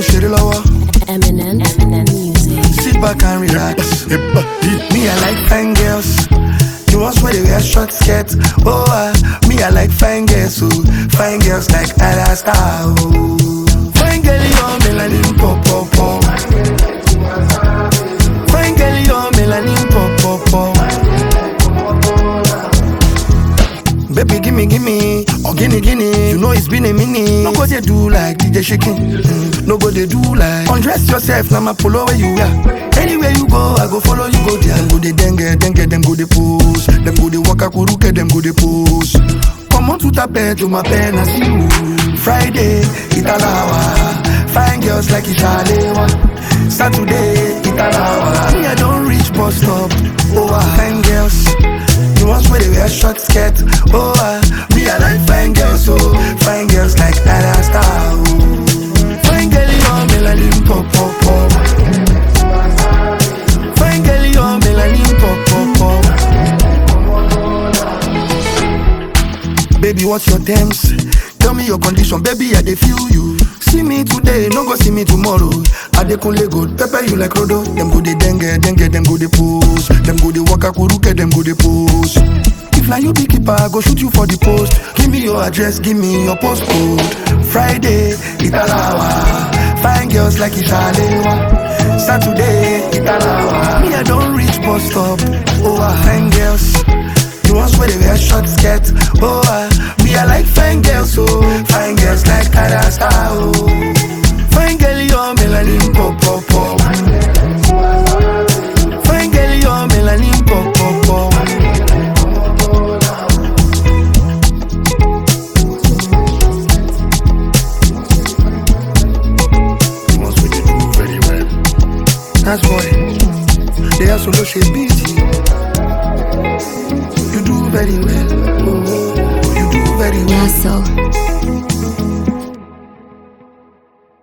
ṣeré lọ́wọ́. Eminem, Eminem music. Sit back and relax. me, I like fine girls. The ones where they wear short skirts. Oh, uh, me, I like fine girls. Oh, fine girls like Ada Star. Oh, fine girl, you're melanin pop pop pop. Fine girl, you're melanin pop pop pop. Baby, gimme, gimme, or gimme, gimme. You know it's been a minute. No go they do like DJ shaking. Mm, no go they do like. Undress yourself, now my polo where you are. Anywhere you go, I go follow you go there. Them go they dengue, dengue, them go they pose. Them go they waka kuruke, them go they pose. Come on to tape to my pen and see you. Friday, Italawa. Fine girls like Ishalewa. Saturday, Italawa. Me, I don't reach bus stop. Oh, ah, fine girls. The ones where they wear short skirt. Oh, uh, me I like fine girls, oh, fine girls like Ada Star. Oh. Fine girl, you're melanin pop pop pop. Fine girl, you're melanin pop pop pop. Baby, what's your terms? Tell me your condition, baby, I dey feel you. See me today, no go see me tomorrow. I dey kunle good, pepper you like Rodo. Them go dey dengue, dengue, them go dey pose. Them go dey waka kuruke, them go dey pose. If na you be keeper, I go shoot you for the post. Give me your address, give me your postcode. Friday, Italawa. Fine girls like Ishalewa. Saturday, Italawa. Me, I don't reach bus stop. Oh, ah, fine girls. The ones where they wear short skirt. Oh, uh, me, I like fine girls, oh. Fine girls like Ada Star, oh. Fine girl, you're melanin pop, pop, pop. Fine girl, you're melanin pop, pop, pop. The ones where they do very well. That's why they are solo shape beat. You do very well.